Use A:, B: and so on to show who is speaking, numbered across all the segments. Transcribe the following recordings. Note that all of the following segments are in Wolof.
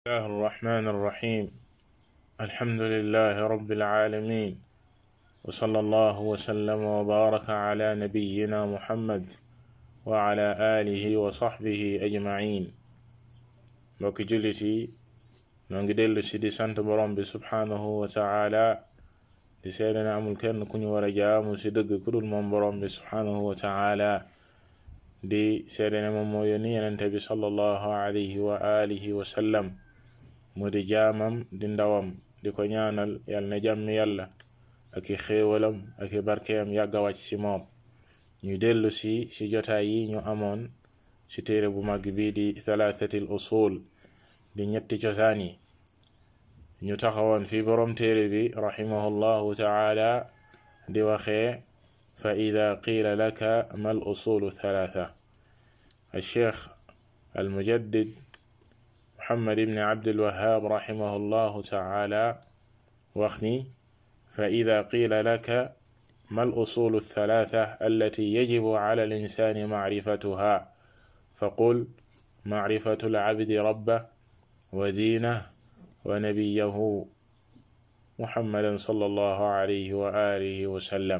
A: الله الرحمن الرحيم الحمد لله رب العالمين وصلى الله وسلم وبارك على نبينا محمد وعلى آله وصحبه أجمعين mbokki jullit yi noo ngi dellu si di sant borom bi subhaanahu wa taala di seede ne amul kenn ku ñu war a jaamu si dëgg ku dul moom borom bi subhaanahu wa taala di seede ne moom moo yónni yenente bi sallallahu alayhi wa alihi wa sallam mu di jaamam di ndawam di ko ñaanal yal na jàmmi yàlla ak i xéewalam ak i barkeem yàgg a wàcc ci moom ñu dellu si si jotaay yi ñu amoon ci téere bu mag bi di thalathatil usul di ñetti cosaan yi ñu taxawoon fi boroom téere bi rahimahullahu taala di waxee fa ida qiila laka ma al usulu thalatha الشيخ المجدد محمد بن عبد الوهاب رحمه الله تعالى واخني فإذا قيل لك ما الأصول الثلاثة التي يجب على الإنسان معرفتها فقل معرفة العبد ربه ودينه ونبيه محمدا صلى الله عليه وآله وسلم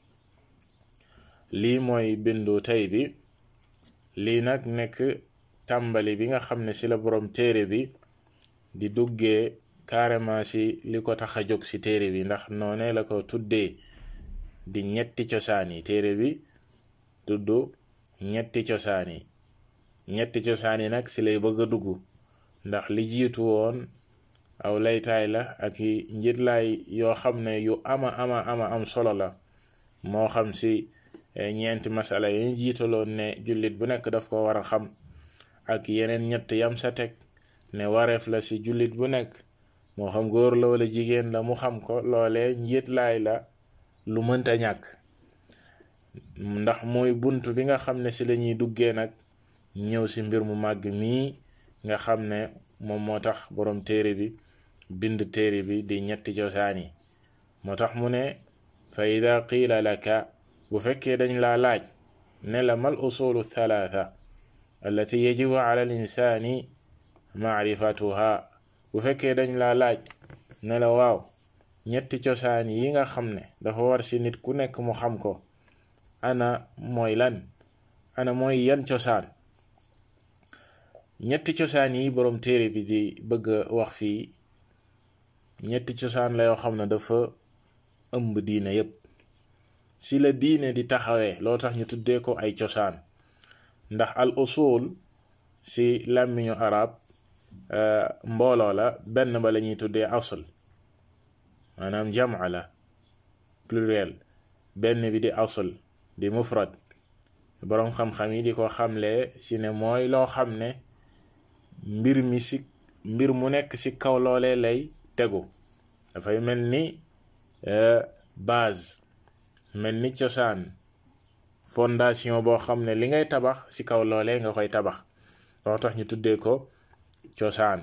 A: lii mooy bindu tey bi lii nag nekk tàmbali bi nga xam ne ci la boroom téere bi di duggee carrément ci li ko tax a jóg ci téere bi ndax noone la ko tuddee di ñetti cosaan yi téere bi tudd ñetti cosaan yi ñetti cosaan yi nag ci lay bëgg a dugg ndax li jiitu woon aw laytaay la ak i njitlaay yoo xam ne yu ama ama ama am solo la moo xam ci ñeenti masala yi jiitaloon ne jullit bu nekk daf ko war a xam ak yeneen ñett yam sa teg ne wareef la ci jullit bu nekk moo xam góor la wala jigéen la mu xam ko loolee njitlaay la lu mënta ñàkk ndax mooy bunt bi nga xam ne ci lañuy duggee nag ñëw ci mbir mu màgg mii nga xam ne moom moo tax boroom téere bi bind téere bi di ñetti cosaan yi moo tax mu ne fa ida qiila laka bu fekkee dañ laa laaj ne la mal usulu thalatha allati yajibu ala al insani maarifatuha bu fekkee dañ laa laaj ne la waaw ñetti cosaan yi nga xam ne dafa war ci nit ku nekk mu xam ko ana mooy lan ana mooy yan cosaan ñetti cosaan yi boroom téere bi di bëgg a wax fii ñetti cosaan la yoo xam ne dafa ëmb diine yépp ci la diine di taxawee loo tax ñu tuddee ko ay cosaan ndax al usul ci làmmiñu arab mbooloo la benn ba la ñuy tuddee asl maanaam jamaa la pluriel benn bi di asl di mufrad boroom xam-xam yi di ko xamle ci ne mooy loo xam ne mbir mi ci mbir mu nekk ci kaw loolee lay tegu dafay mel ni base mel ni cosaan fondation boo xam ne li ngay tabax ci kaw loolee nga koy tabax loo tax ñu tuddee ko cosaan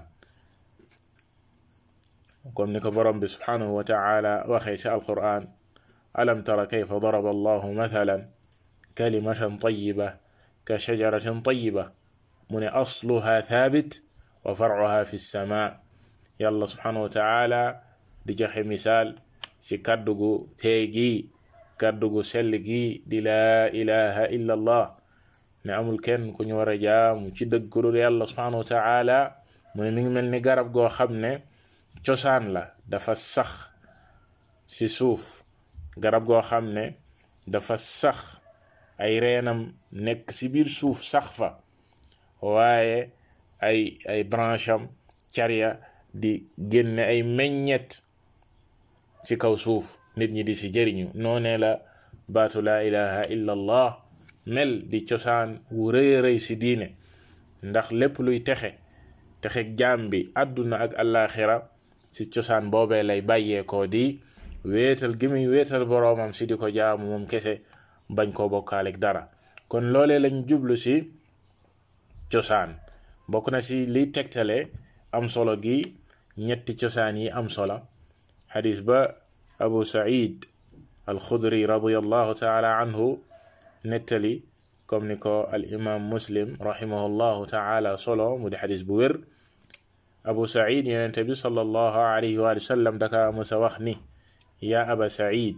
A: comme ni ko borom bi subhanahu wa taala waxee ci alquran alam tara kayfa daraba allahu mathalan kalimatan tayiba ka shajaratin tayiba mu ne asluha thabit wa farcuha fi lsama yàlla subhanahu wa taala di joxe misaal ci kàddu gu tee gi kàddu gu sell gi di laa ilaha illa allah ne amul kenn ku ñu war a jaamu ci dëgg ku dul yàlla subhanahu wa taala mu ne mi ngi mel ni garab goo xam ne cosaan la dafa sax ci suuf garab goo xam ne dafa sax ay reenam nekk ci biir suuf sax fa waaye ay ay branche am carya di génne ay meññet ci kaw suuf nit ñi di ci jëriñu noonee la baatu laa ilaha illa allah mel di cosaan wu rëy rëy ci diine ndax lépp luy texe texe jaam bi àdduna ak àllaaxira ci cosaan boobee lay bàyyeekoo di wéetal gi muy wéetal boroomam ci di ko jaamu moom kese bañ koo bokkaaleeg dara kon loolee lañ jublu ci cosaan bokk na ci liy tegtale am solo gi ñetti cosaan yi am solo xadis ba abu said alxudri radiallahu taala anhu nettali comme ni ko al imam muslim rahimahullahu taala solo mu di xadis bu wér abu said yenente bi sallallahu alayhi wa sallam daka musa wax ni ya aba said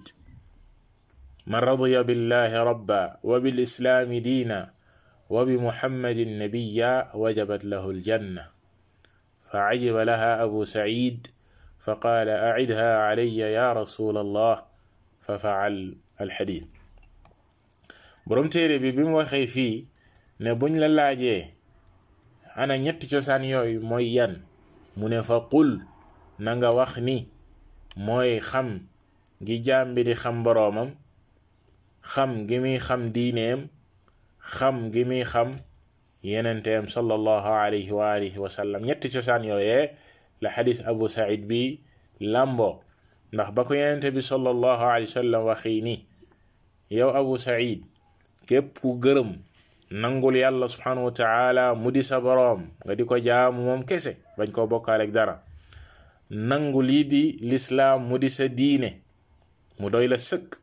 A: man radiya billahi rabba wa bilislami diina wa bimuhammadin nabiya wajabat lahu aljanna فعجب لها أبو سعيد فقال أعدها علي يا رسول الله ففعل الحديث borom téere bi bi mu waxee fii ne buñ la laajee ana ñetti cosaan yooyu mooy yan mu ne fa qul na nga wax ni mooy xam gi jaam bi di xam boroomam xam gi muy xam diineem xam gi muy xam yenenteem sallallahu alayhi wa alihi wa sallam ñetti cosaan yooyee la xadis abu said bi lambo ndax ba ko yenente bi sallallahu alayhi wa sallam waxii ni yow abu said képp ku gërëm nangul yàlla subhanahu wa taala mu di sa boroom nga di ko jaamu moom kese bañ koo bokkaaleeg dara nangu lii di lislaam mu di sa diine mu doy la sëkk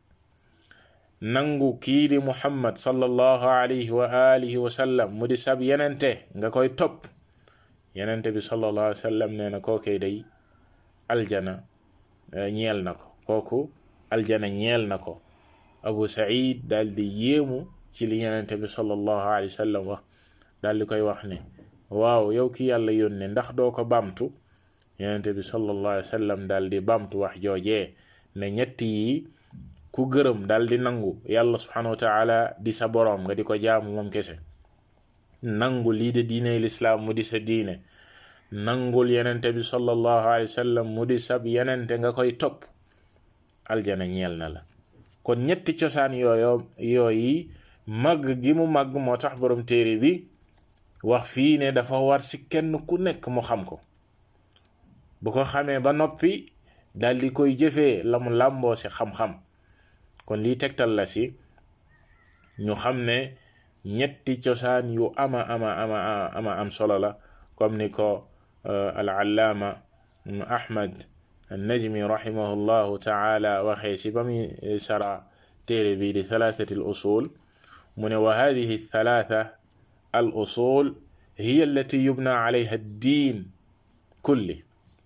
A: nangu kii di muhammad sallallahu alayhi wa alihi wa sallam mu di sab yenente nga koy topp yenente bi sallallahu alayhi wa sallam nee na kookee day aljana ñeel na ko kooku aljana ñeel na ko abu said daal di yéemu ci li yenente bi sallallahu alayhi wa sallam wax daal di koy wax ne waaw yow ki yàlla yónne ndax doo ko bamtu yenente bi sallallahu alayhi wa sallam daal di bamtu wax joojee ne ñett yi ku gërëm daal di nangu yàlla subhanahu wa taala di sa boroom nga di ko jaamu moom kese nangu lii de diine lislaam mu di sa diine nangul yenente bi sallallahu alayhi wa sallam mu di sab yenente nga koy topp aljana ñeel na la kon ñetti cosaan yooyo yooyi màgg gi mu màgg moo tax borom téere bi wax fii ne dafa war ci kenn ku nekk mu xam ko bu ko xamee ba noppi dal di koy jëfee la mu làmboo ci xam-xam kon lii tegtal la ci ñu xam ne ñetti cosaan yu ama ama ama ama am solo la comme ni ko al allaama ahmad النجمي رحمه الله تعالى وخيس بمي سرى تيري بي لثلاثة الأصول من وهذه الثلاثة الأصول هي التي يبنى عليها الدين كله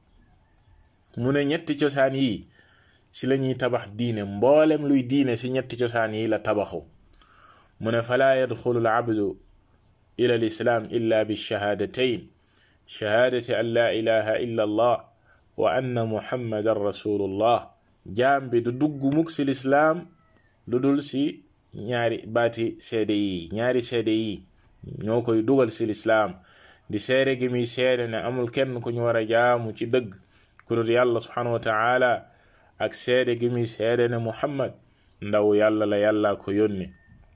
A: من ñetti cosaan yi si lañuy tabax diine mboolem luy diine si ñetti cosaan yi la tabaxu mu ne falaa yadxulu alabdu ila alislam illa bilshahadatayn shahadati an la ilaha illa allah wa anna muhammadan rasulullah jaam bi du dugg mukk si lislaam lu dul si ñaari baati seede yi ñaari seede yi ñoo koy dugal si lislaam di seede gi muy seede ne amul kenn ku ñu war a jaamu ci dëgg ku dul yàlla subhanahu wa taala ak seede gi muy seede ne muhammad ndaw yàlla la yàlla ko yónni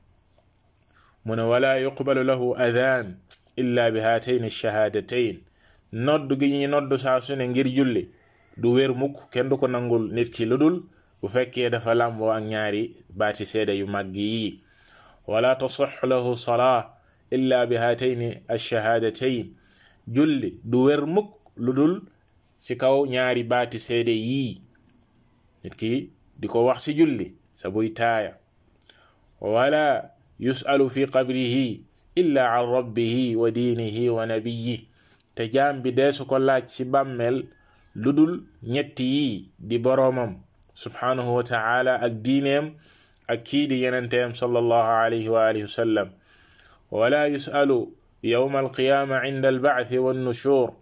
A: mu ne wala yuqbalu lahu adaan illa bi haatayn shahaadatayn nodd gi ñi nodd saa su ne ngir julli du wér mukk kenn du ko nangul nit ki lu dul bu fekkee dafa làmboo ak ñaari baati seede yu màgg yi wala tasix lahu salaa illa bi haatayni alshahaadatayn julli du wér mukk lu dul ci kaw ñaari baati seede yii nit ki di ko wax ci julli sa buy taaya wala yusalu fi qabrihi illa an rabbihi wa diinihi wa nabiyihi te jaam bi deesu ko laaj ci bàmmeel lu dul ñetti yi di boroomam subhanahu wa taala ak diineem ak kii di yenenteem sallallahu alayhi wa alihi wa sallam wala yusalu yowma alqiyama inda albacthi wannushur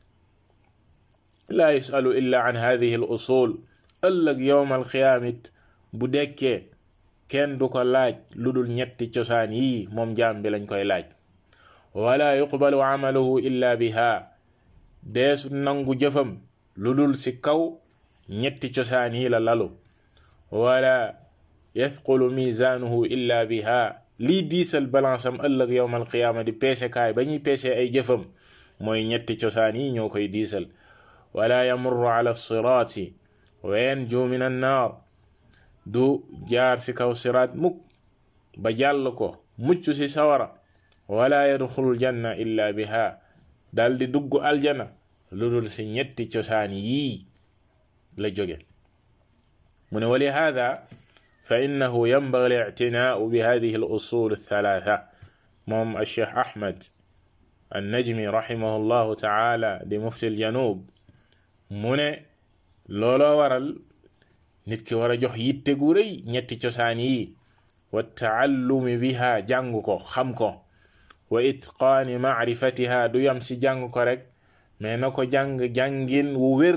A: la yusalu illa an hadihi al usul ëllëg yowma alqiyaamit bu dekkee kenn du ko laaj lu dul ñetti cosaan yii moom jaam bi lañ koy laaj wala yuqbalu amaluhu illa biha deesu nangu jëfam lu dul ci kaw ñetti cosaan yi la lalu wala yathqulu mizanuhu illa biha lii diisal balance am ëllëg yowma alqiyaama di peese kaay ba ñuy peese ay jëfam mooy ñetti cosaan yi ñoo koy diisal wala yamurru ala siraati wa yanju min annaar du jaar ci kaw siraat mukk ba jàll ko mucc ci sawara wala yadxulul janna illa biha dal di dugg aljana lu dul ci ñetti cosaan yii la jóge mu ne wali hada fa innahu yanbaghi al-i'tinaa'u bi hadihi al-usul ath-thalatha moom al-cheikh ahmad annajmi rahimahullahu taala di mufti al janub mu ne looloo waral nit ki war a jox yitte gu rëy ñetti cosaan yi wa taallumi biha jàng ko xam ko wa itqaani maarifatiha du yam ci jàng ko rek mais na ko jàng jàngin wu wér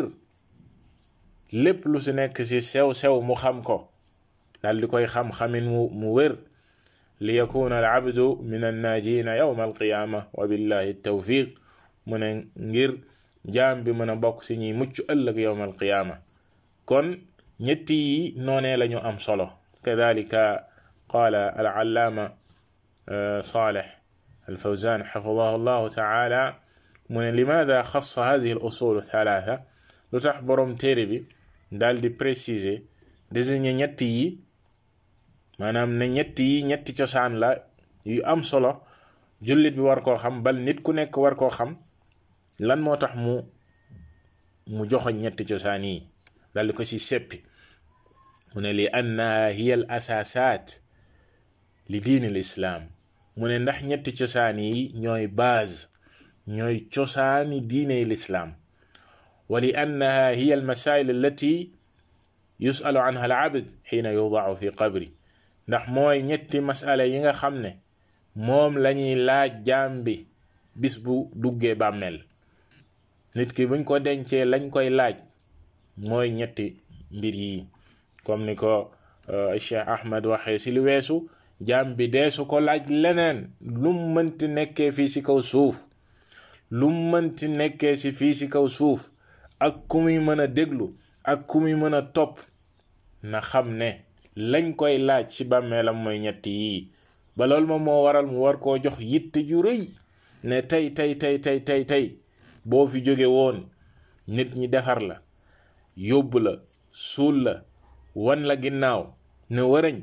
A: lépp lu si nekk ci sew-sew mu xam ko dal di koy xam xamin mu mu wér li yakuna al abdu min annaajina yawma alqiyaama wa billahi tawfiq mu ne ngir jaam bi mën a bokk si ñuy mucc ëllëg yawma alqiyaama kon ñetti yi noonee lañu am solo kadalika qaala alallaama saleh alfawzan xafidahu llahu taala mu ne limaada xassa hadihi al usul thalatha lu tax boroom téere bi daal di préciser désigner ñetti yi maanaam ne ñetti yi ñetti cosaan la yu am solo jullit bi war koo xam bal nit ku nekk war koo xam lan moo tax mu mu joxoñ ñetti cosaan yi dal di ko ci seppi mu ne li annaha hiya al asaasaat li diini l islaam mu ne ndax ñetti cosaan yi ñooy base ñooy cosaani diine lislaam wa li annaha hiya al masail allati yusalu anha al abd xiina yudaau fi qabri ndax mooy ñetti masala yi nga xam ne moom lañuy laaj jaam bi bis bu duggee bàmmeel nit ki buñ ko dencee lañ koy laaj mooy ñetti mbir yi comme ni ko Cheikh Ahmed waxee ci li weesu jaam bi deesu ko laaj leneen lum mënti nekkee fii ci kaw suuf lum mënti nekkee ci fii ci kaw suuf ak ku muy mën a déglu ak ku muy mën a topp na xam ne lañ koy laaj ci bàmmeelam mooy ñetti yii ba loolu moom moo waral mu war koo jox yitte ju rëy ne tey tey tey tey tey tey boo fi jóge woon nit ñi defar la yóbbu la suul la wan la ginnaaw ne wërëñ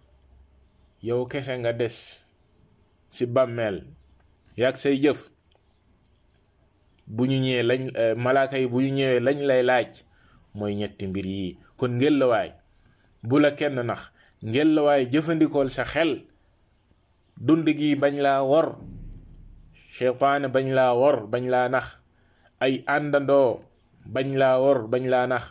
A: yow kese nga des ci bàmmeel yaag say jëf bu ñu ñëwee lañ malaaka yi bu ñu ñëwee lañ lay laaj mooy ñetti mbir yi kon ngelawaay bu la kenn nax ngelawaay jëfandikool sa xel dund gi bañ laa wor seytaane bañ laa wor bañ laa nax ay àndandoo bañ laa wor bañ laa nax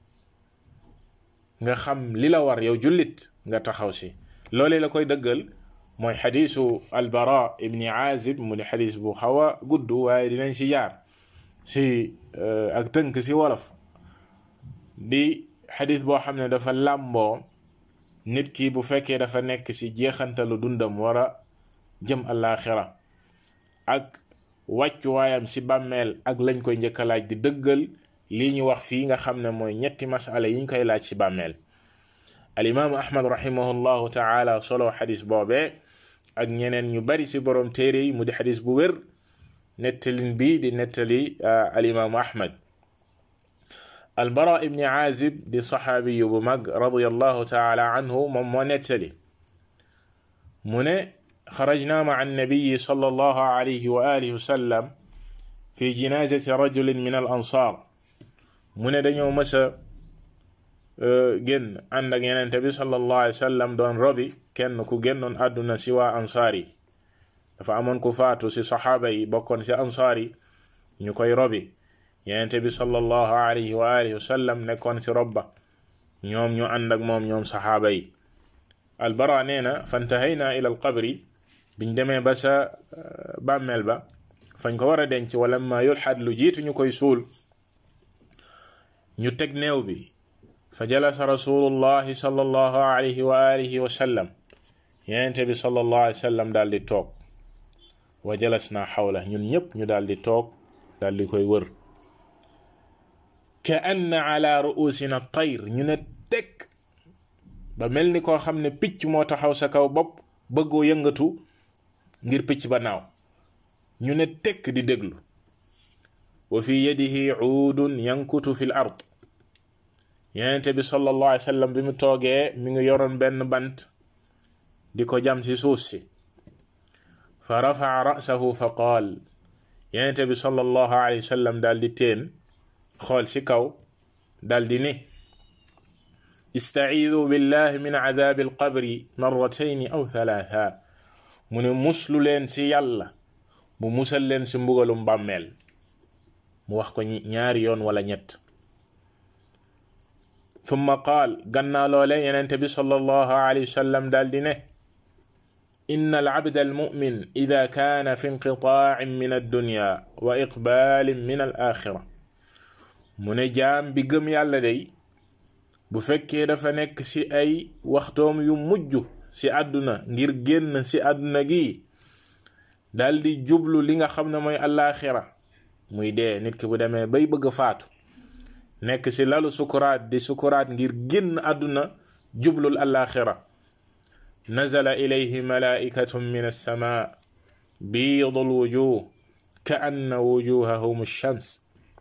A: nga xam li la war yow jullit nga taxaw si loolee la koy dëggal mooy xadiisu albara ibni azib mu di xadiis bu xaw a gudd waaye dinañ si jaar si ak tënk si wolof di xadiis boo xam ne dafa làmboo nit ki bu fekkee dafa nekk si jeexantalu dundam war a jëm àllaaxira ak wàccuwaayam si bàmmeel ak lañ koy njëkk a laaj di dëggal lii ñu wax fii nga xam ne mooy ñetti masala yi ñu koy laaj si bàmmeel alimaamu ahmad rahimahullahu taala solo xadis boobee ak ñeneen ñu bari si borom téere yi mu di xadis bu wér nettalin bi di nettali alimaamu ahmad albara ibni azib di saxaabiyu bu mag radiallahu taala anhu moom moo nettali mu ne xarajna maa annabiyi sallallahu alayhi wa alihi wa sallam fi jinazati rajulin min al ansar mu ne dañoo mësa génn ànd ak yenente bi sallallahu alayhi wa sallam doon robi kenn ku génnoon àdduna si waa ansaar yi dafa amoon ku faatu si saxaaba yi bokkoon si ansaar yi ñu koy robi yenente bi sallallahu alayhi wa alihi wa sallam nekkoon si robba ñoom ñu ànd ak moom ñoom saxaaba yi albara nee na fantahayna ila al qabri biñ demee ba sa bàmmeel ba fañ ko war a denc wala ma yulxad lu jiitu ñu koy suul ñu teg néew bi fa jalasa rasulullahi sallallahu alayhi wa alihi wa sallam yenente bi sallallahu alayhi wa sallam daal di toog wa jalas naa xawla ñun ñëpp ñu daal di toog daal di koy wër ka anna ala ruusina tayr ñu ne teg ba mel ni koo xam ne picc moo taxaw sa kaw bopp bëggoo yëngatu ngir picc ba naaw ñu ne tekk di déglu wa fi yadihi uudun yankutu fi l ard yenente bi sallallahu alayhi wa sallam bi mu toogee mi ngi yoroon benn bant di ko jam ci suuf si fa rafaa rasahu fa qaal yenente bi sallallahu alayhi wa sallam daal di teen xool ci kaw daal di ne istaciidu billahi min cadaabi alqabri marratayni aw thalaatha mu ne muslu leen ci yàlla mu musal leen si mbugalum bàmmeel mu wax ko ñaari yoon wala ñett thumma qaal gannaa loole yenente bi sallallahu alayhi wa sallam daal di ne inna alabda almumin ida kaana fi inqitaacin min addunya wa iqbaalin min al axira mu ne jaam bi gëm yàlla day bu fekkee dafa nekk ci ay waxtoom yu mujj ci àdduna ngir génn ci àdduna gi daldi jublu li nga xam ne mooy alaaxira muy dee nit ki bu demee bay bëgg faatu nekk ci lalu sukuraat di sukuraat ngir génn àdduna jublul alaaxira nazala ilayhi malaikatun min alsama biidu alwujuh ka anna wujuhahum shams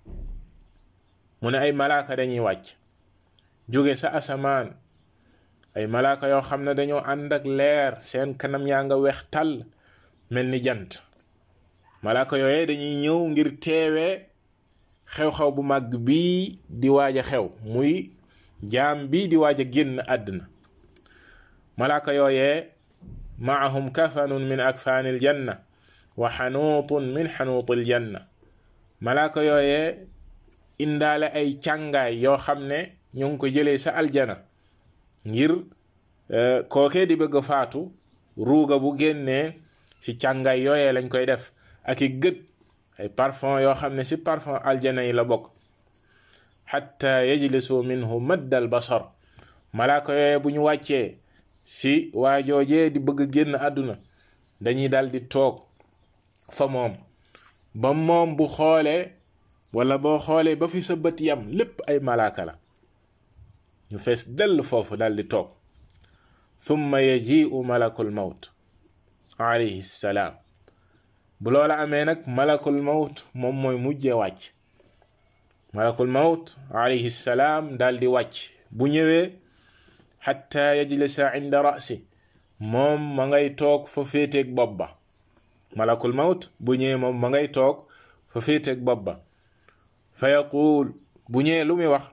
A: mu ne ay malaaka dañuy wàcc jóge sa asamaan ay malaaka yoo xam ne dañoo ànd ak leer seen kanam yaa nga weex tàll mel ni jant malaaka yooye dañuy ñëw ngir teewee xew-xew bu màgg bii di waaj a xew muy jaam bii di waaj a génn àdduna malaaka yooyee maahum kafanun min akfaani aljanna wa xanuutun min xanuuti aljanna malaaka yooyee indaale ay càngaay yoo xam ne ñu ngi ko jëlee sa aljana ngir kookee di bëgg faatu ruuga bu génnee ci càngaay yooyee lañ koy def ak i gët ay parfum yoo xam ne ci parfum aljana yi la bokk xatta yajlisu minhu maddal basar malaaka yooyee bu ñu wàccee si waajoojee di bëgg génn àdduna dañuy dal di toog fa moom ba moom bu xoolee wala boo xoolee ba fi sa bët yam lépp ay malaaka la ñu fees dell foofu dal di toog thumma yaji'u malakul mawt alayhi salaam bu loola amee nag malakul mawt moom mooy mujjee wàcc malakul mawt alayhi salaam dal di wàcc bu ñëwee xatta yajlisa inda rasi moom ma ngay toog fa féeteeg bopp ba malakul mawt bu ñëwee moom ma ngay toog fa féeteeg bopp ba fa yaquul bu ñëwee lu muy wax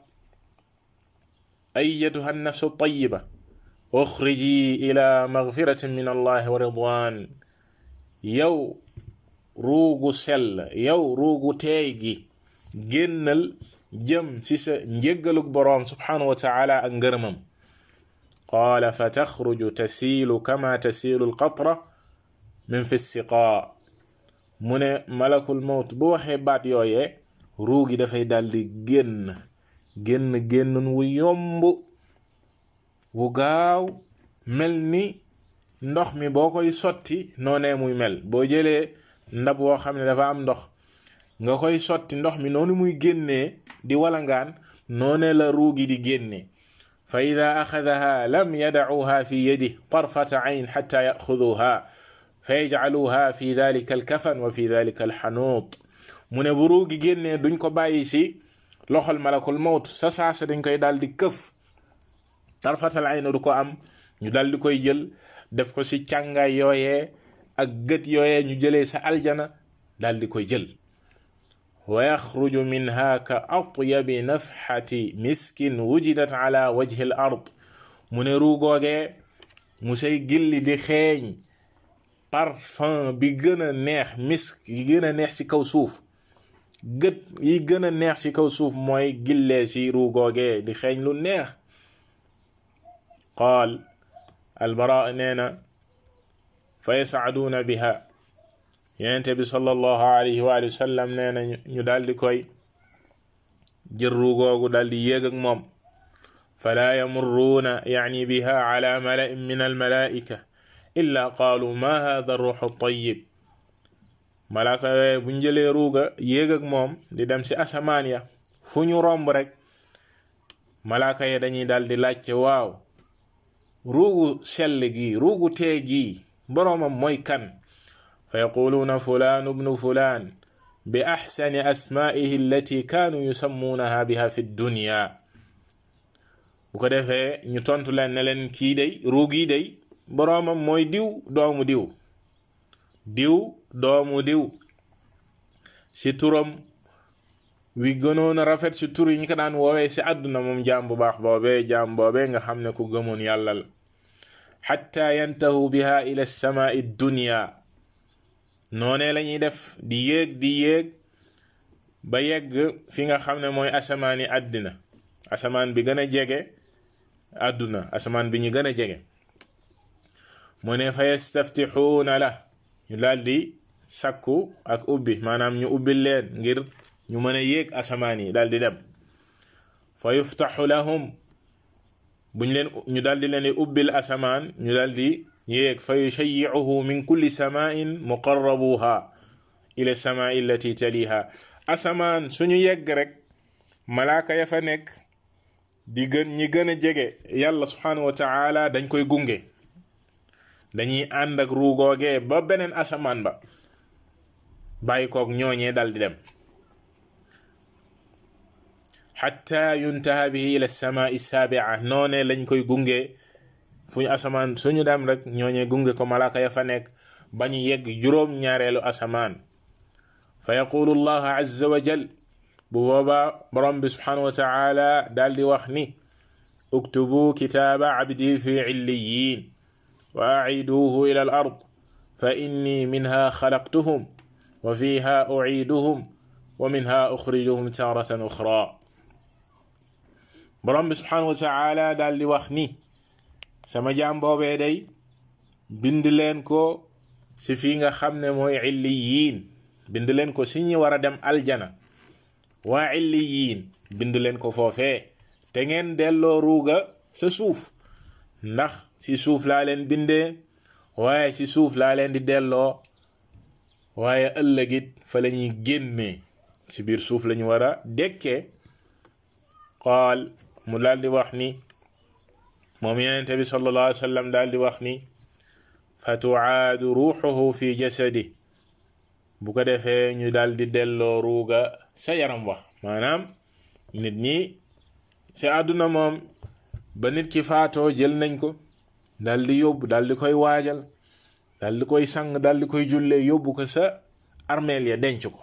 A: ayyatuha nafsu tayiba uxriji ila magfiratin min allahi wa ridwan yow ruugu sell yow ruugu teey gi génnal jëm ci sa njéggalug boroom subhanahu wa taala ak ngërëmam qaala fa taxruju tasiilu kama tasiilu alqatra min fi siqaa mu ne malakul mawt bu waxee baat yooyee ruugi dafay daldi génn génn génnun wu yomb wu gaaw mel ni ndox mi boo koy sotti noonee muy mel boo jëlee ndab woo xam ne dafa am ndox nga koy sotti ndox mi noonu muy génnee di walangaan noonee la ruugi di génnee fa ida axadaha lam yadacuha fi yadih tarfata ayn xata yaxuduha fa yajcaluha fi dalika alkafan wa fi dalika alxanuut mu ne bu ruugi génnee duñ ko bàyyi si loxol malakul mawt sa saasa dañ koy daal di këf tarfatal ayn du ko am ñu daal di koy jël def ko si càngaay yooyee ak gët yooyee ñu jëlee sa aljana daal di koy jël wa yaxruju minha ka atyabi nafxati miskin wujidat ala wajhi al ard mu ne ruugoogee mu say gilli di xeeñ parfum bi gën a neex misk yi gën a neex ci kaw suuf gët yi gën a neex ci kaw suuf mooy gillee ci ruugoogee di xeeñ lu neex qaal albara nee na fa yasaaduuna biha yenente bi sallallahu alayhi wa sallam nee na ñu daal di koy jël ruugoogu daal di yéeg ak moom falaa yamurruuna yaani biha ala mala'in min almalaika illa qaalu ma hada ruuxu tayyib malaaka yooye buñ jëlee ruuga yéeg ak moom di dem ci asamaan ya fu ñu romb rek malaaka ya dañuy daal di laajte waaw ruugu sell gi ruugu tee gi boroomam mooy kan fa yaquluuna fulaanu bnu fulaan bi axsani asmaa'ihi allati kaanu yusammuunaha biha fi dunya bu ko defee ñu tontu leen ne leen kii day ruug yi day boroomam mooy diw doomu diw diw doomu diw ci turam wi gënoon a rafet ci tur yi ñu ko daan woowee ci àdduna moom jaam bu baax boobee jaam boobee nga xam ne ku gëmoon yàlla la xatta yantahu biha ila samaai dunya noonee la ñuy def di yéeg di yéeg ba yegg fi nga xam ne mooy asamaani àddina asamaan bi gën a jege àdduna asamaan bi ñu gën a jege mu ne fa yastaftixuuna la ñu daal di sakku ak ubbi maanaam ñu ubbi leen ngir ñu mën a yéeg asamaan yi daal di dem fa yuftaxu lahum buñ leen ñu daal di leen di ubbil asamaan ñu daal di yéeg fa yushayicuhu min kulli samain muqarrabuha ila samaai allati taliha asamaan suñu yegg rek malaaka ya fa nekk di gën ñi gën a jege yàlla subhanahu wa taala dañ koy gunge dañuy ànd ak ruugoogee ba beneen asamaan ba bàyyi koog ñooñee dal di dem xatta yuntaha bihi ila samaai saabia noone lañ koy gunge fu ñu asamaan suñu dem rek ñooñee gunge ko malaaka ya fa nekk ba ñu yegg juróom ñaareelu asamaan fa yaqulu allah azza wa jal bu boobaa borom bi subhanahu wa taala daal di wax ni uktubu kitaaba abdi fi illiyin wa aciduuhu ila al ard fa inni minha xalaqtuhum wa fiha uciiduhum wa minha uxrijuhum taratan uxra borom bi subhanahu wa taala daal di wax ni sama jaam boobee day bind leen ko si fii nga xam ne mooy illiyin bind leen ko si ñi war a dem aljana waa illiyin bind leen ko foofee te ngeen delloo ruuga sa suuf ndax si suuf laa leen bindee waaye si suuf laa leen di delloo waaye ëllëgit fa la ñuy génnee si biir suuf la ñu war a dekkee qaal mu daal di wax ni moom yenente bi sallallahu alayhi wa sallam daal di wax ni fa tuaadu ruuxuhu fi jasadi bu ko defee ñu daal di delloo ruuga sa yaram wax maanaam nit ñi si àdduna moom ba nit ki faatoo jël nañ ko daal di yóbbu daal di koy waajal daal di koy sang daal di koy jullee yóbbu ko sa armeel ya denc ko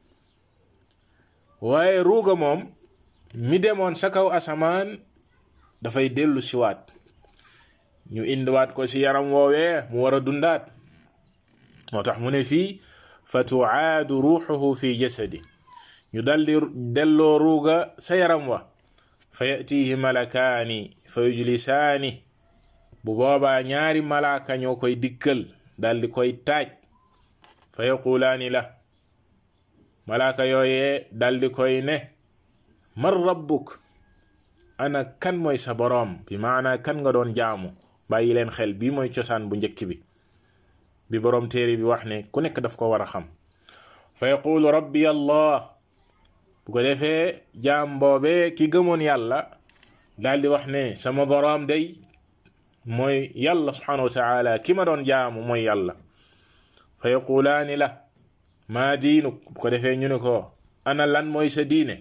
A: waaye ruuga moom mi demoon sa kaw asamaan dafay dellu siwaat ñu indiwaat ko si yaram woowee mu war a dundaat moo tax mu ne fii fa tuaadu ruuxuhu fi jasadi ñu daldi delloo ruuga sa yaram wa fa yatihi malakaani fa yujlisaani bu boobaa ñaari malaaka ñoo koy dikkal daldi koy taaj fa yaqulaani la malaaka yooyee daldi koy ne man rabbuk ana kan mooy sa boroom bi maana kan nga doon jaamu bàyyi leen xel bii mooy cosaan bu njëkk bi bi boroom téere bi wax ne ku nekk daf ko war a xam fa yaqulu rabbi allah bu ko defee jaam boobee ki gëmoon yàlla daal di wax ne sama boroom day mooy yàlla subhanahu wa taala ki ma doon jaamu mooy yàlla fa yaqulaani la maa diinuk bu ko defee ñu ne ko ana lan mooy sa diine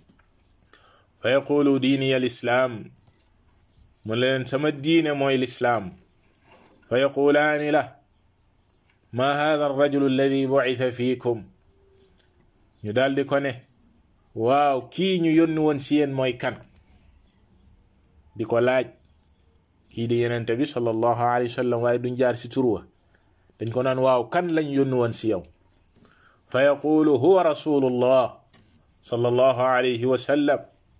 A: fa yaqulu diini al islaam mu leen sama diine mooy lislaam fa yaqulaani la ma hada arrajulu alladi bucitha fiikum ñu daldi ko ne waaw kii ñu yónni woon si yéen mooy kan di ko laaj kii di yenente bi sallallahu alayhi wa sallam waaye duñ jaar si turwa dañ ko naan waaw kan lañ yónni woon si yow fa yaqulu huwa rasulullah sallallahu alayhi wa sallam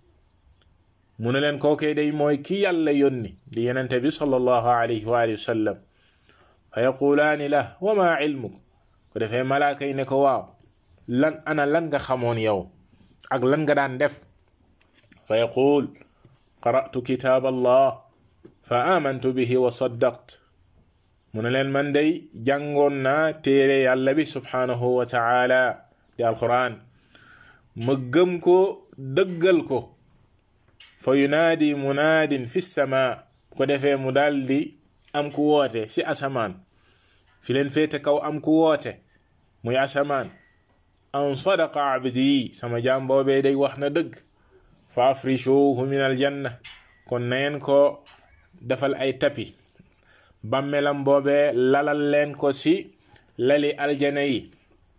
A: mu ne leen kookee day mooy ki yàlla yónni di yenente bi sallallahu alayhi wa alihi wa sallam fa yaqulaani la wa ma ilmuk ko defee malaaka yi ne ko waaw lan ana lan nga xamoon yow ak lan nga daan def fa yaqul qara'tu kitaab allah fa amantu bihi wa saddaqt mu ne leen man day jàngoon naa téere yàlla bi subhanahu wa taala di alquran ma gëm ko dëggal ko fa yunaadi munaadin fi sama ko defee mu daldi am ku woote si asamaan fi leen féete kaw am ku woote muy asamaan an sadaqa abdi sama jaam boobee day wax na dëgg fa afrishuhu min aljanna kon neen ko defal ay tapi bàmmelam boobee lalal leen ko si lali aljana yi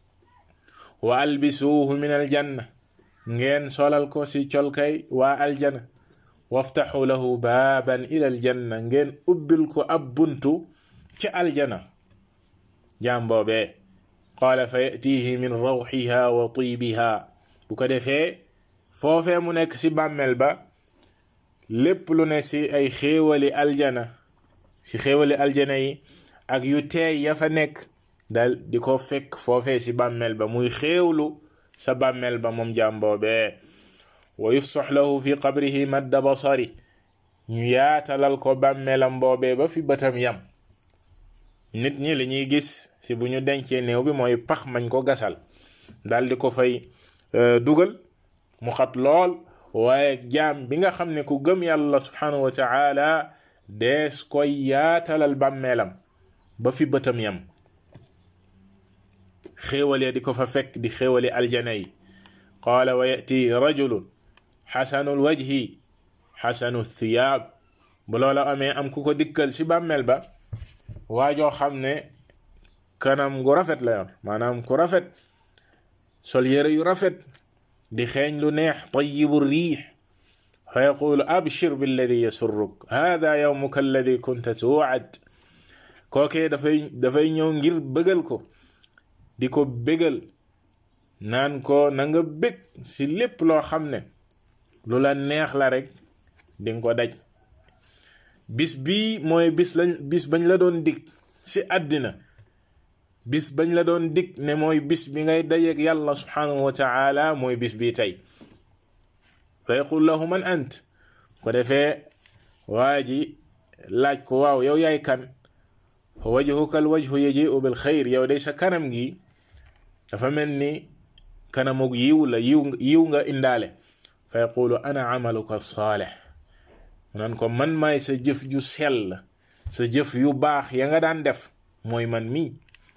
A: wa albisuhu min aljanna ngeen solal ko si colkay waa aljana waftaxu lahu baaban ila aljanna ngeen ubbil ko ab buntu ci aljana jaam boobee qaala fa yatihi min rawxiha wa tibiha bu ko defee foofee mu nekk ci bàmmeel ba lépp lu ne ci ay xéewali aljana ci xéewali aljana yi ak yu teey ya fa nekk dal di ko fekk foofee ci bàmmeel ba muy xéewlu sa bàmmeel ba moom jaam boobee wa yufsax lahu fi qabrihi madda basari ñu yaatalal ko bàmmeelam boobee ba fi bëtam yam nit ñi li ñuy gis ci bu ñu dencee néew bi mooy pax mañ ko gasal dal di ko fay dugal mu xat lool waaye jaam bi nga xam ne ku gëm yàlla subhanahu wa taala dees koy yaatalal bàmmeelam ba fi bëtam yam xéewalee di ko fa fekk di xéewali aljana yi qaala wa yati rajulun xasanul wajhi xasanu thiyaab bu loola amee am ku ko dikkal ci bàmmeel ba waajoo xam ne kanam gu rafet la yor maanaam ku rafet sol yére yu rafet di xeeñ lu neex tayibu riix fa yaqulu abshir billadi yasurruk hada yawmuka alladi kunta tuwad kookee dafay dafay ñëw ngir bëggal ko di ko bégal naan ko na nga bég ci lépp loo xam ne lu la neex la rek di nga ko daj bis bii mooy bis lañ bis bañ la doon dig ci àddina bis bañ la doon dig ne mooy bis bi ngay dajeek yàlla subhanahu wa taala mooy bis bii tey fa yaqul lahu man ant ko defee waa ji laaj ko waaw yow yaay kan fa wajhuka al wajhu yaji'u bil xayr yow day sa kanam gi dafa mel ni kanamug yiw la yiw yiw nga indaale fa yaqulu ana amaluka saalih mu naan ko man maay sa jëf ju sell sa jëf yu baax ya nga daan def mooy man mii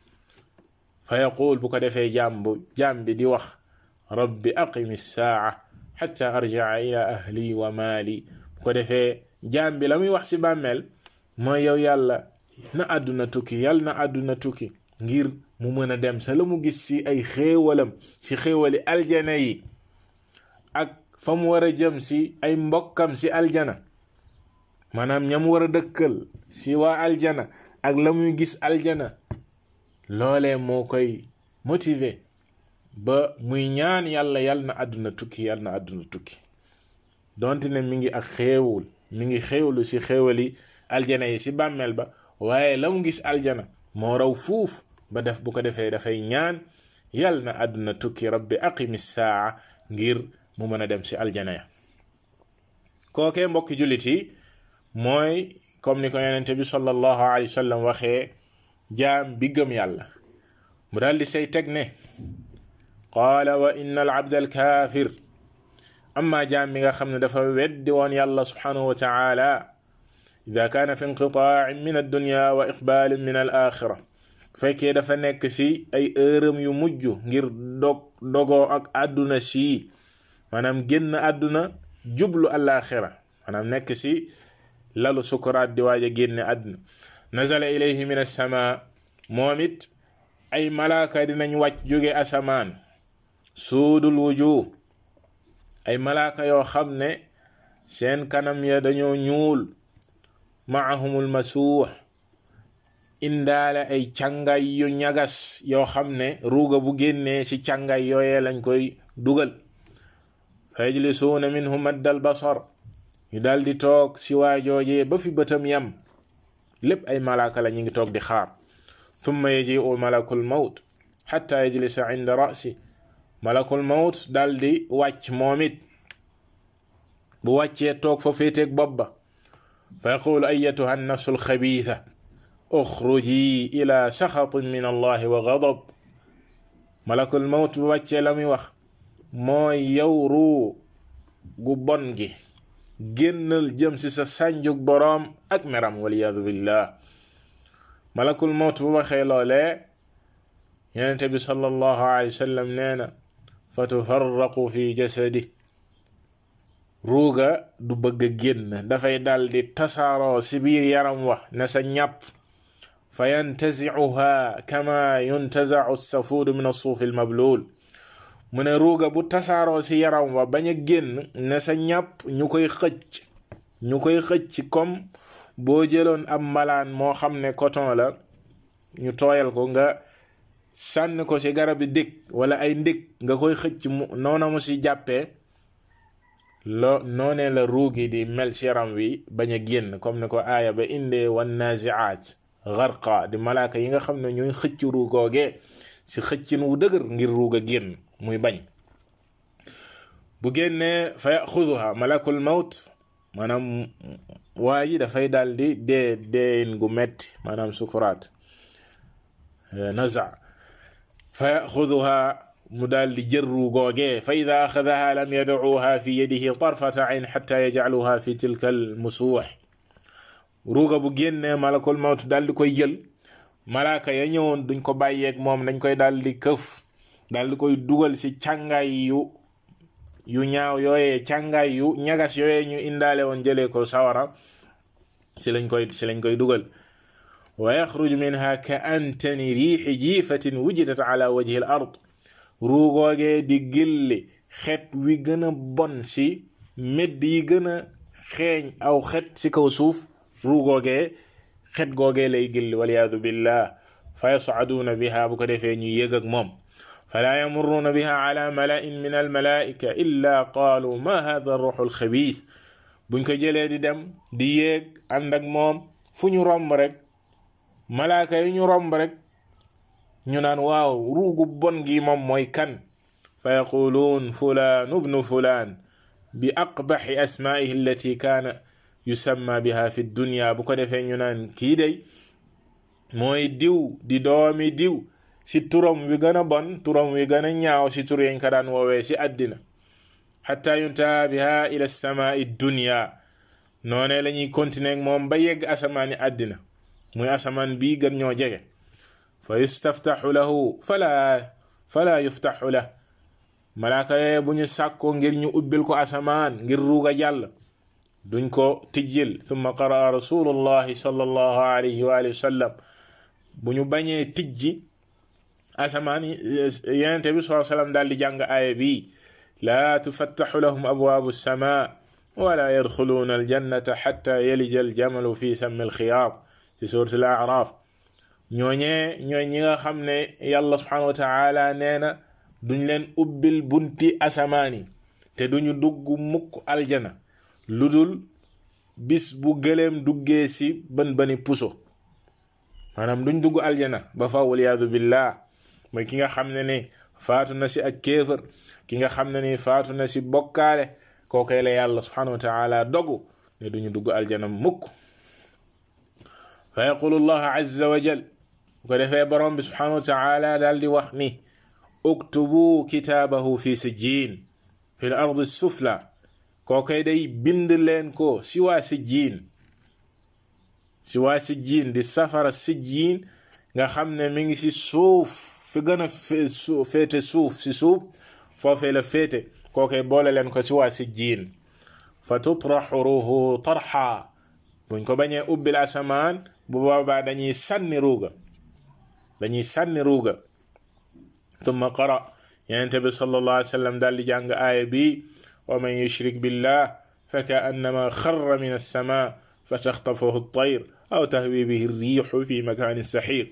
A: fa yaqul bu ko defee jaam bu jaam bi di wax rabbi aqimi saa xatta arjaa ila ahli wa maali bu ko defee jaam bi la muy wax ci bàmmeel mooy yow yàlla na àdduna tukki yàlla na àdduna tukki ngir mu mën a dem sa la mu gis ci ay xéewalam ci xéewali aljana yi ak fa mu war a jëm ci ay mbokkam ci aljana maanaam ñam war a dëkkal ci waa aljana ak la muy gis aljana loolee moo koy motiver ba muy ñaan yàlla yàlla na àdduna tukki yàlla na àdduna tukki donte ne mi ngi ak xéewul mi ngi xéewlu ci xéewali aljana yi ci bàmmeel ba waaye la mu gis aljana moo raw fuuf ba def bu ko defee dafay ñaan yàlla na àdduna tukki rabbi aqimi saa ngir mu mën a dem ci aljana ya kookee mbokki jullit yi mooy comme ni ko yonente bi sallallahu alayhi wa sallam waxee jaam bi gëm yàlla mu daal di say teg ne qaala wa inna al abda al kaafir amma jaam bi nga xam ne dafa weddi woon yàlla subhanahu wa taala ida kaana fi inqitaain min addunya wa iqbaalin min al axira fekkee dafa nekk ci ay ërëm yu mujj ngir dog dogoo ak àdduna sii maanaam génn àdduna jublu alaxira maanaam nekk ci lalu sukuraat di waaj a génne àdduna nazala ilayhi min assama moom it ay malaaka dinañ wàcc jóge asamaan suudul wujuh ay malaaka yoo xam ne seen kanam ya dañoo ñuul maahumul masuux indaale ay càngay yu ñagas yoo xam ne ruuga bu génnee ci càngay yooyee lañ koy dugal fa yajlisuuna minhu maddal basar ñu dal di toog ci waajoojee ba fi bëtam yam lépp ay malaaka la ñu ngi toog di xaar thumma yajiu malakul mawt xatta yajlisa inda rasi malakul mawt dal di wàcc moom it bu wàccee toog fa féeteeg bopp ba fa yaqulu ayatuha annafsu alxabiitha uxruji ila saxatin min allahi wa gadab malakul mawt bu wàccee la muy wax mooy yow ruu gu bon gi génnal jëm ci sa sànjug boroom ak meram waliyadu billah malakul mawt bu waxee loolee yonente bi sallallahu alayhi wa sallam nee na fa tufarraqu fi jasadi ruuga du bëgg a génn dafay dal di tasaaroo ci biir yaram wax ne sa ñàpp fa yantazicuha kama yuntazacu safuudu min assuufi almabluul mu ne ruuga bu tasaaroo ci yaram wa bañ a génn ne sa ñàpp ñu koy xëcc ñu koy xëcc comme boo jëloon ab mbalaan moo xam ne coton la ñu tooyal ko nga sànni ko ci garabi dég wala ay ndég nga koy xëcc mu noona mu ci jàppee loo noonee la ruugi di mel ci yaram wi bañ a génn comme ni ko aaya ba indee wan naziaat garqa di malaaka yi nga xam ne ñooy xëcc ruugoogee ci xëccin wu dëgër ngir ruug a génn muy bañ bu génnee fa yaxuduha malakul mawt maanaam waa ji dafay daal di dee deeyin gu metti maanaam sukuraat naza fa yaxuduha mu daal di jër ruugoogee fa ida axadaha lam yadacuha fi yadihi tarfata ayn xata yajcaluha fi tilka al musuux ruuga bu génnee malakul mawt daal di koy jël malaaka ya ñëwoon duñ ko bàyyeeg moom dañ koy daal di këf daal di koy dugal ci càngaay yu yu ñaaw yooyee càngaay yu ñagas yooyee ñu indaale woon jëlee ko sawara ci lañ koy ci lañ koy dugal wa yaxruju minha ka antani riixi jiifatin wujidat ala wajhi al ard ruugoogee di gilli xet wi gën a bon ci medd yi gën a xeeñ aw xet ci kaw suuf ruugoogee xet googee lay gilli waliyadu billah fa yascaduuna biha bu ko defee ñu yëg ak moom falaa yamurruuna biha ala malain min almalaika illa qaalu ma hada ruuxu alxabiis buñ ko jëlee di dem di yéeg ànd ak moom fu ñu romb rek malaaka yi ñu romb rek ñu naan waaw ruugu bon gi moom mooy kan fa yaquluun fulaan ubnu fulaan bi aqbaxi asmaihi allati kaana yusamma biha fi dunya bu ko defee ñu naan kii day mooy diw di doomi diw ci turam wi gën a bon turam wi gën a ñaaw ci tur yañ ko daan woowee ci àddina xatta yuntaha biha ila samaai dunya noone la ñuy continuer ak moom ba yegg asamaani àddina muy asamaan bii gën ñoo jege fa yustaftaxu lahu fala fala yuftaxu lah malaaka yee bu ñu sàkkoo ngir ñu ubbil ko asamaan ngir ruuga jàll duñ ko tijjil thumma qaraa rasulullahi sallallahu alayhi wa alihi wa sallam bu ñu bañee tijji asamaan yenente bi saa sallam daal di jàng aaya bi laa tufattaxu lahum abwaabu sama wala yadxuluuna aljannata xatta yalija aljamalu fi sammi alxiyaat ci suurat al araaf ñooñee ñooy ñi nga xam ne yàlla subhanahu wa taala nee na duñ leen ubbil bunti asamaani te duñu dugg mukk aljana lu dul bis bu gëleem duggee si bën bëni puso maanaam duñ dugg aljana ba fa waliyaadu billah mooy ki nga xam ne ni faatu na si ak kéefër ki nga xam ne ni faatu na si bokkaale kookee la yàlla subhanahu wa taala dogu ne duñu dugg aljana mukk fa yaqulu allah azza wa jal bu ko defee borom bi subhanahu wa taala daal di wax ni uktubu kitaabahu fi sijjiin fi l ardi sufla kookay day bind leen ko si waa sijjiin si waa sijjiin di safara sijjiin nga xam ne mi ngi si suuf fi gën a féete suuf si suuf foofee la féete kookay boole leen ko si waa sijjiin fa tutraxu ruuhu tarxa buñ ko bañee ubbil asamaan bu boobaa dañuy sànni ruuga dañuy sànni ruuga tumma qara yenente bi sallallahu alayhi wa sallam daal di jàng aaya bi wa man yushrik billah fa kaannama xarra min alsama fa taxtafahu altayr aw tahwi bihi rriixu fi makanin saxiiq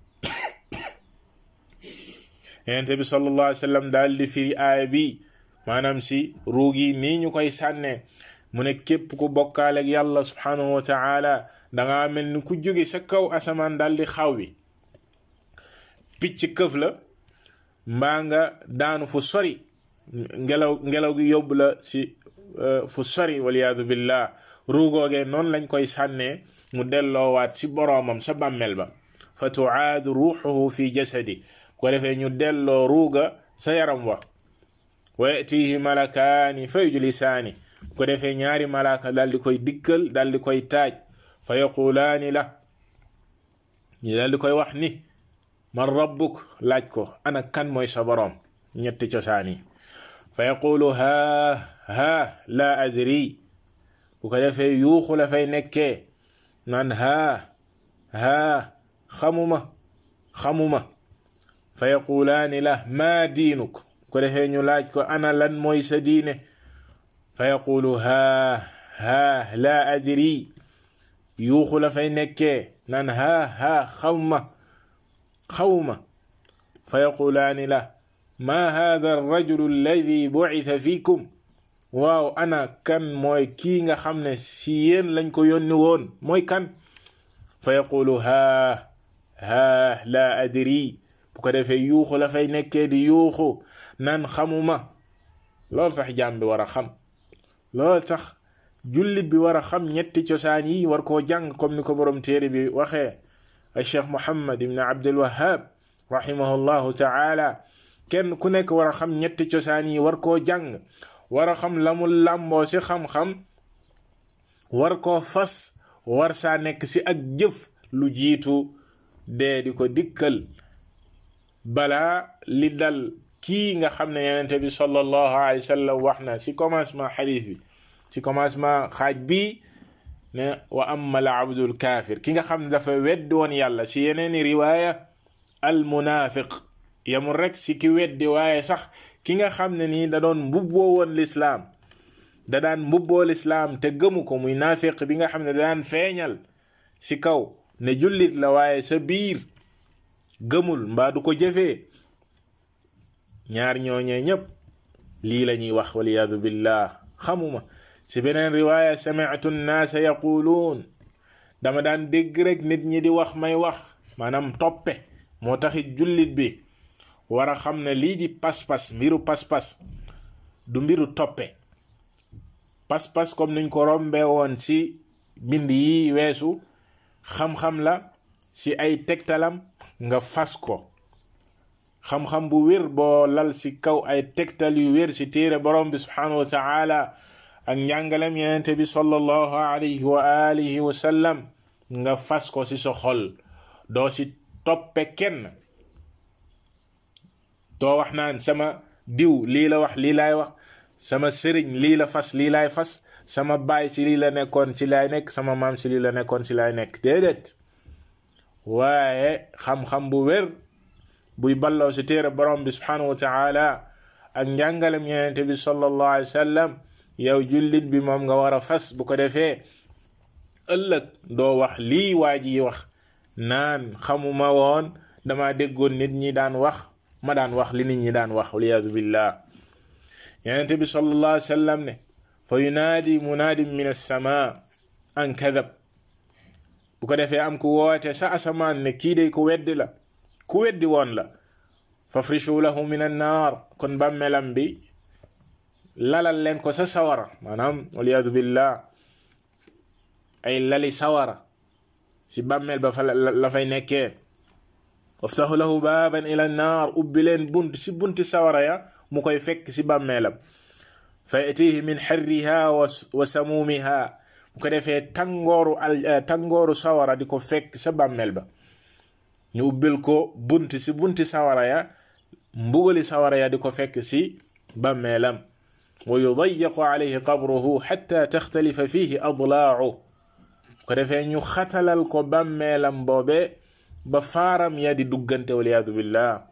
A: yenente bi sallallahu alayhi wa sallam daal di firi aaya bi maanaam si ruugi nii ñu koy sànnee mu ne képp ku bokkaaleeg yàlla subhanahu wa taala danga mel ni ku jóge sa kaw asamaan daal di xaw wi picc këf la mbaa nga daanu fu sori ngelaw ngelaw gi yóbbu la si fu sori waliyaadu billah ruugoogee noonu lañ koy sànnee mu delloowaat si boroomam sa bàmmel ba fa tuaadu ruuxuhu fi jasadi ko defee ñu delloo ruuga sa yaram wa wa yatihi malakaani fa yujlisaani ko defee ñaari malaaka daal di koy dikkal daal di koy taaj fa yaqulaani la ñu daal di koy wax ni man rabbuk laaj ko ana kan mooy sa boroom ñetti cosaan yi fa yaqulu haa haa laa adri bu ko defee yuuxu la fay nekkee naan haa haa xamuma xamuma fa yaqulaani la maa diinuk ko defee ñu laaj ko ana lan mooy sa diine fa yaqulu haa haa laa adri yuuxu la fay nekkee naan haa haa xawma xawma fa yaqulaani la ma hada arrajulu alladi bucitha fiikum waaw ana kan mooy kii nga xam ne si yéen lañ ko yónni woon mooy kan fa yaqulu haa haa laa adri bu ko defee yuuxu la fay nekkee di yuuxu naan xamuma loolu tax jaam bi war a xam loolu tax jullit bi war a xam ñetti cosaan yi war koo jàng comme ni ko borom téere bi waxee al cheikh muhammad ibn abdul wahab rahimahullahu taala kenn ku nekk war a xam ñetti cosaan yi war koo jàng war a xam la mu làmboo si xam-xam war koo fas war saa nekk si ak jëf lu jiitu dee di ko dikkal balaa li dal kii nga xam ne yenente bi sallallahu alayhi wa sallam wax na si commencement xadis bi si commencement xaaj bi ne wa amma al abdul kaafir ki nga xam ne dafa weddi woon yàlla si yeneeni riwaaya al munafiq yamul rek si ki weddi waaye sax ki nga xam ne nii da doon mbubboo woon lislaam da daan mbubboo lislaam te gëmu ko muy naafiq bi nga xam ne da daan feeñal si kaw ne jullit la waaye sa biir gëmul mbaa du ko jëfee ñaar ñooñee ñépp lii la ñuy wax waliyadu billah xamuma si beneen riwaaya sami'tu nnaasa yaquluun dama daan dégg rek nit ñi di wax may wax maanaam toppe moo taxit jullit bi war a xam ne lii di pas-pas mbiru pas-pas du mbiru toppe pas-pas comme niñ ko rombee woon ci bind yi weesu xam-xam la ci ay tegtalam nga fas ko xam-xam bu wér boo lal ci kaw ay tegtal yu wér ci téere borom bi subhanahu wa taala ak njàngalem yenente bi sallallahu alayhi wa alihi wa sallam nga fas ko ci sa xol doo ci toppe kenn doo wax naan sama diw lii la wax lii laay wax sama sëriñ lii la fas lii laay fas sama baay ci lii la nekkoon ci laay nekk sama maam ci lii la nekkoon ci laay nekk déedéet waaye xam-xam bu wér buy balloo ci téere borom bi subhanahu wa taala ak njàngalem yenente bi sallallahu alayhi wa sallam yow jullit bi moom nga war a fas bu ko defee ëllëg doo wax lii waa ji wax naan xamuma woon dama déggoon nit ñi daan wax ma daan wax li nit ñi daan wax waliyadu billah yenente bi sallallahu alayhi wa sallam ne fa yunaadi munaadin min alsama an kadab bu ko defee am ku woote sa asamaan ne kii day ku weddi la ku weddi woon la fafrishu lahu min annaar kon bàmmelam bi lalal leen ko sa sawara maanaam waliyadu billah ay lali sawara si bàmmeel ba fa la fay nekkee waftahu lahu baaban ila annaar ubbi leen bunt si bunti sawara ya mu koy fekk si bàmmeelam fa yatihi min xarriha wa samuumiha bu ko defee tàngooru al tàngooru sawara di ko fekk sa bàmmeel ba ñu ubbil ko bunti si bunti sawara ya mbugali sawara ya di ko fekk si bàmmeelam wa yudayiqu alayhi qabruhu xatta taxtalifa fihi adlaacu ko defee ñu xatalal ko bàmmeelam boobe ba faaram ya di duggante waliyadu billah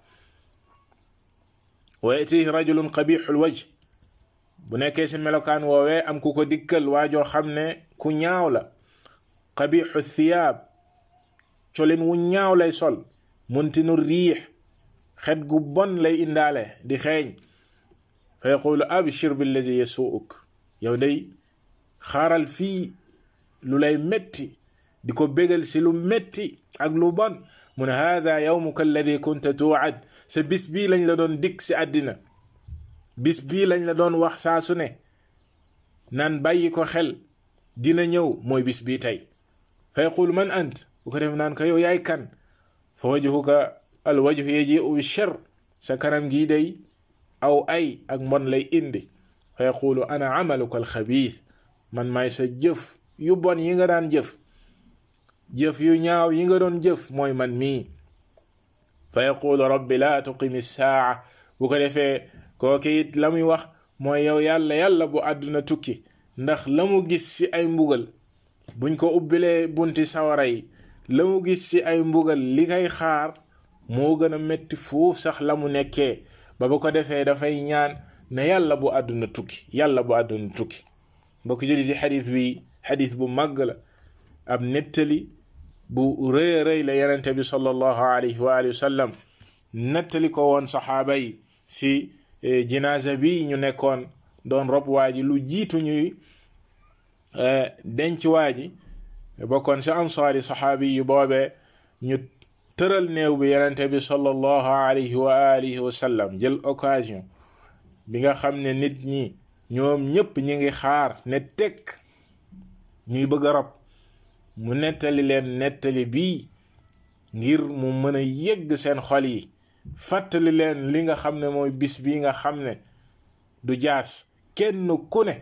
A: wa yatihi rajulun qabixul wajh bu nekkee si melokaan woowee am ku ko dikkal waajoo xam ne ku ñaaw la qabixu thiyaab colin wu ñaaw lay sol muntinu riix xet gu bon lay indaale di xeeñ fa yaqulu abshir billazi yasuuk yow day xaaral fii lu lay metti di ko bégal si lu metti ak lu bon mu ne hada yawmuka alladi kunta tuwad sa bis bii lañ la doon dikk si àddina bis bii lañ la doon wax saa su ne naan bàyyi ko xel dina ñëw mooy bis bii tey fa yaqulu man ant bu ko def naan ko yow yaay kan fa wajhuka al wajhu yaji'u bi shar sa kanam gii day aw ay ak mbon lay indi fa yaqulu ana amaluka al xabiis man maay sa jëf yu bon yi nga daan jëf jëf yu ñaaw yi nga doon jëf mooy man mii fa yaqulu rabbi laa tuqimi saa bu ko defee kooki it la muy wax mooy yow yàlla yàlla bu àdduna tukki ndax la mu gis ci ay mbugal buñ ko ubbilee bunti sawara yi la mu gis ci ay mbugal li kay xaar moo gën a metti fuuf sax la mu nekkee ba bu ko defee dafay ñaan ne yàlla bu àdduna tukki yàlla bu àdduna tukki mbokk jullit yi xadis bi xadis bu màgg la ab nettali bu rëy a rëy la yenente bi sallallahu alayhi wa alihi wa sallam nettali ko woon saxaaba yi si jinaasa bi ñu nekkoon doon rob waa ji lu jiitu ñuy denc waa ji bokkoon si ansaari saxaabi yu boobee ñu tëral néew bi yenente bi sallallahu alayhi wa alihi wa sallam jël occasion bi nga xam ne nit ñi ñoom ñépp ñi ngi xaar ne tekk ñuy bëgg a rob mu nettali leen nettali bii ngir mu mën a yëgg seen xol yi fàttali leen li nga xam ne mooy bis bi nga xam ne du jaas kenn ku ne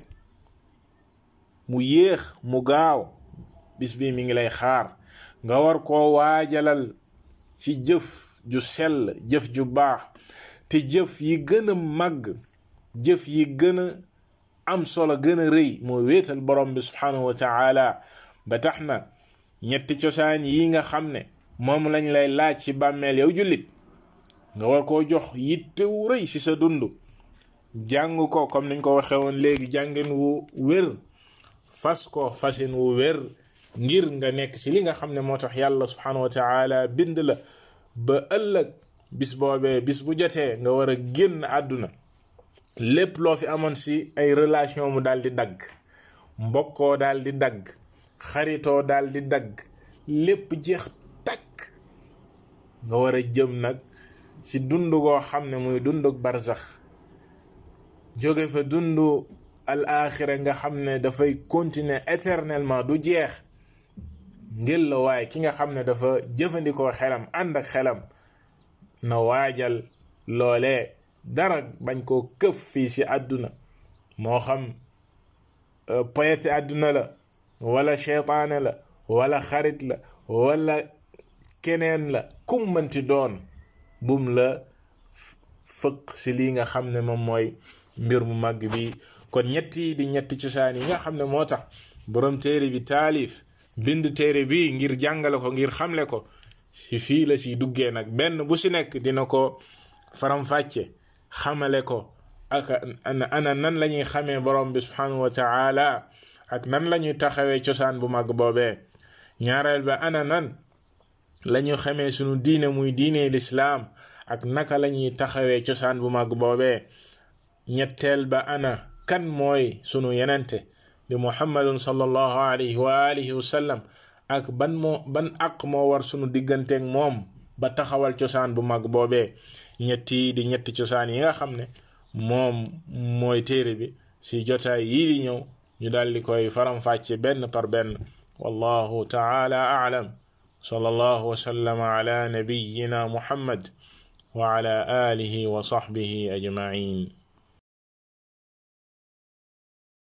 A: mu yéex mu gaaw bis bi mi ngi lay xaar nga war koo waajalal ci jëf ju sell jëf ju baax te jëf yi gën a màgg jëf yi gën a am solo gën a rëy moo wéetal borom bi subhanahu wa taala ba tax na ñetti cosaan yi nga xam ne moom lañ lay laaj ci bàmmeel yow jullit nga war koo jox yittewu rëy ci sa dund jàng ko comme niñ ko waxee woon léegi jàngin wu wér fas ko fasin wu wér ngir nga nekk ci li nga xam ne moo tax yàlla subhanahu wa taala bind la ba ëllëg bis boobee bis bu jotee nga war a génn àdduna lépp loo fi amoon ci ay relation mu daal di dagg mbokkoo daal di dagg xaritoo daal di dagg lépp jeex takk nga war a jëm nag ci dund goo xam ne muy dunduk barzax jóge fa dund al axira nga xam ne dafay continuer éternellement du jeex ngel la waaye ki nga xam ne dafa jëfandikoo xelam ànd ak xelam na waajal loolee dara bañ koo këf fii ci àdduna moo xam poyeti àdduna la wala cheytaane la wala xarit la wala keneen la kum mënti doon bum la fëq ci lii nga xam ne moom mooy mbir mu màgg bi kon ñetti di ñetti cosaan yi nga xam ne moo tax borom téere bi taalif bind téere bi ngir jàngale ko ngir xamle ko ci fii la ci duggee nag benn bu ci nekk dina ko faram-fàcce xamale ko ak ana nan la ñuy xamee borom bi subhanahu wa taala ak nan la ñuy taxawee cosaan bu mag boobee ñaareel ba ana nan la ñu xamee sunu diine muy diine lislaam ak naka la ñuy taxawee cosaan bu mag boobee ñetteel ba ana kan mooy sunu yenente di muhammadun sallallahu alayhi wa alihi wa sallam ak ban moo ban aq moo war sunu digganteeg moom ba taxawal cosaan bu mag boobee ñetti di ñetti cosaan yi nga xam ne moom mooy téere bi si jotaay yii di ñëw ñu daal di koy faram-fàcce benn par benn wallahu taala a'lam sallallahu wa sallama ala nabiyyina muhammad wa ala alihi wa sahbihi ajma'in